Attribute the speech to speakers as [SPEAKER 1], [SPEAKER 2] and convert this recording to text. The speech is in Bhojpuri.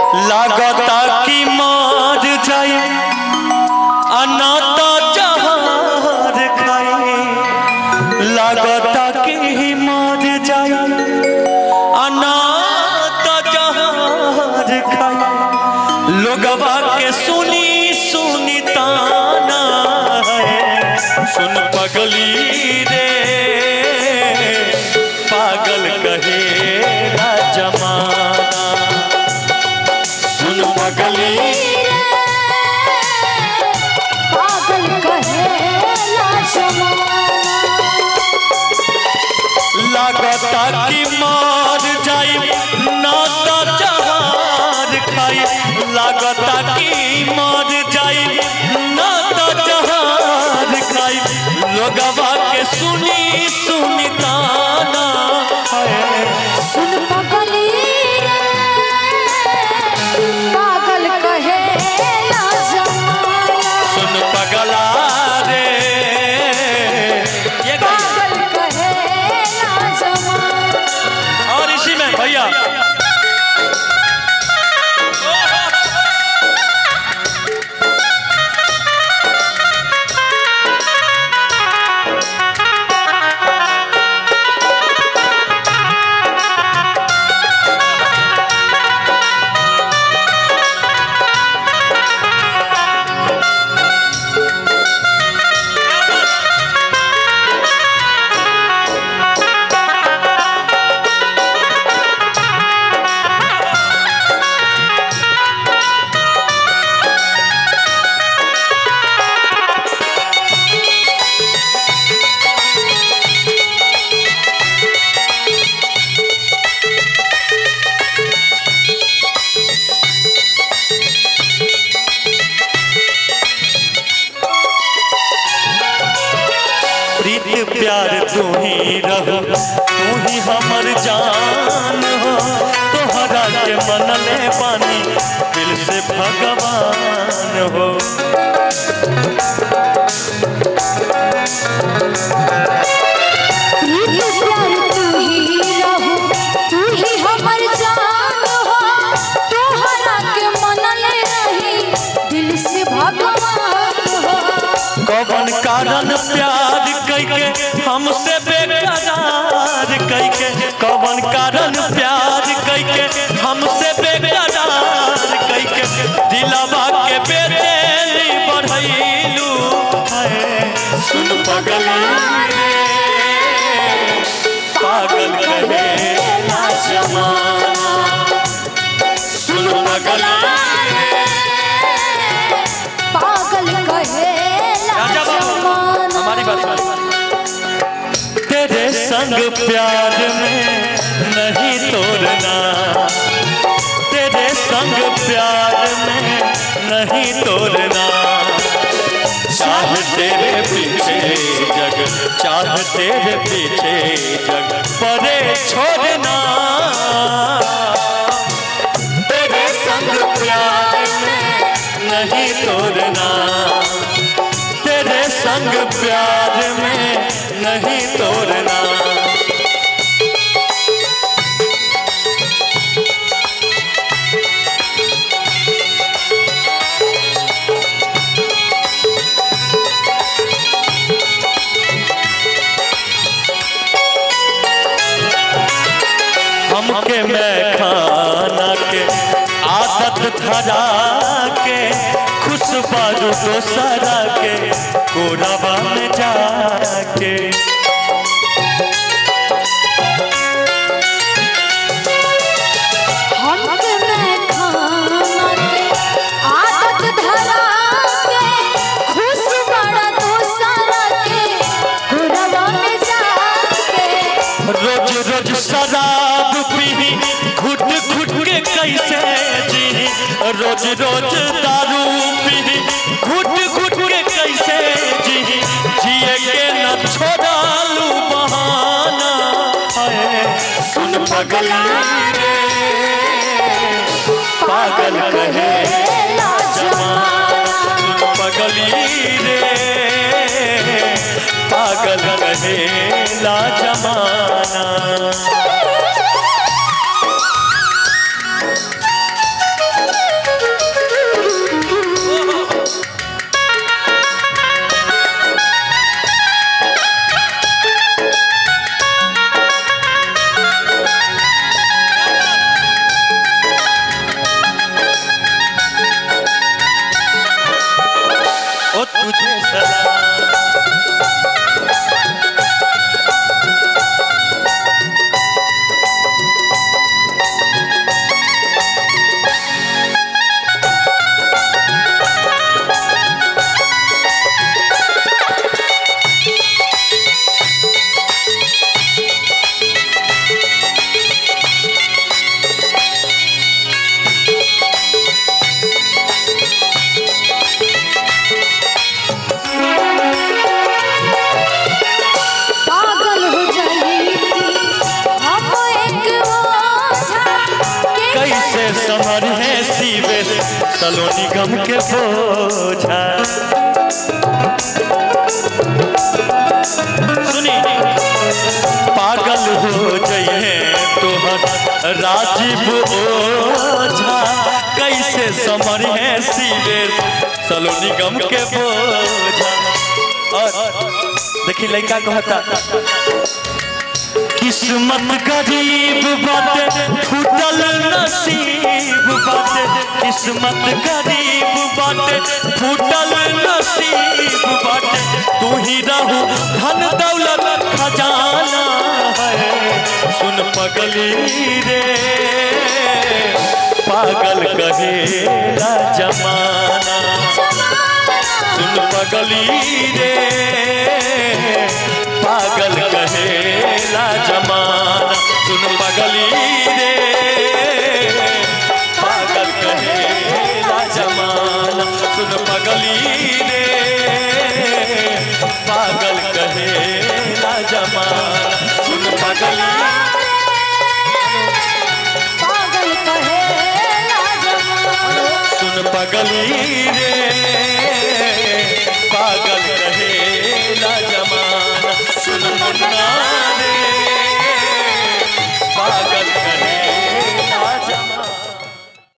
[SPEAKER 1] लागता कि मर जाई अनाता जहार खाई लागता कि मर जाई अनाता जहार खाई लोगवा के सुनी सुनी ताना है सुन पगली रे पागल कहे जमाना सुन पगली
[SPEAKER 2] पागल कहेला जमाना
[SPEAKER 1] लागता कि मार जाई नाता जहार खाई लागता कि मार जाई नाता जहार खाई लोगवा के सुनी सुनी ताना है
[SPEAKER 2] सुन पगली रे पागल कहेला जमाना
[SPEAKER 1] सुन पगला रे ये गाइए।
[SPEAKER 2] पागल कहेला जमाना
[SPEAKER 1] और इसी में भैया प्रीत प्यार तू ही रहो तू ही हमर जान हो तोहरा के मनले पानी दिल से भगवान हो
[SPEAKER 2] प्रीत प्यार तू ही रहू तू ही हमर जान हो तोहरा के मनले रही दिल से भगवान हो
[SPEAKER 1] कौन कारण प्यार कैके हमसे बेकरार कैके कौन कारण प्यार कैके हमसे बेकरार कैके दिलवा के बेचैनी बढ़ैलू है सुन पगली रे पागल कहे ना जमाना सुन पगला
[SPEAKER 2] पागल कहेला
[SPEAKER 1] राजा बाबू
[SPEAKER 2] जमाना
[SPEAKER 1] हमारी बात तेरे संग प्यार में नहीं तोड़ना तेरे संग प्यार में नहीं तोड़ना चाह तेरे पीछे जग चाह तेरे पीछे जग परे छोड़ना तेरे संग प्यार में नहीं तोड़ना तेरे संग प्यार में नहीं तोड़ना हमके मैं खाना के आदत धरा के खुश बाजू दोसरा के कोरबा में जाके
[SPEAKER 2] हमके मैं खाना के आदत धरा के खुश बड़ा दोसरा के घुरवा में जाके
[SPEAKER 1] रोज रोज शराब पी घुट घुट के कैसे जी रोज रोज दारू पी घुट घुट के कैसे जी जिए के न छोड़ालू बहाना है सुन पगली रे पागल कहे जमाना सुन पगली रे पागल कहे ला जमाना सलोनी गम के बोझा सुनी पागल हो जाइए तोहर राजीव ओझा कैसे समर है सीवे सलोनी गम के बोझा और देखी लड़का कहता किस्मत गरीब बाटे फूटल नसीब बाटे किस्मत गरीब बाटे फूटल नसीब बाटे तू ही रहू धन दौलत खजाना है सुन पगली रे पागल कहेला जमाना सुन पगली रे पागल कहेला जमाना सुन पगली रे पागल कहेला जमाना सुन पगली रे पागल कहेला जमाना सुन पगली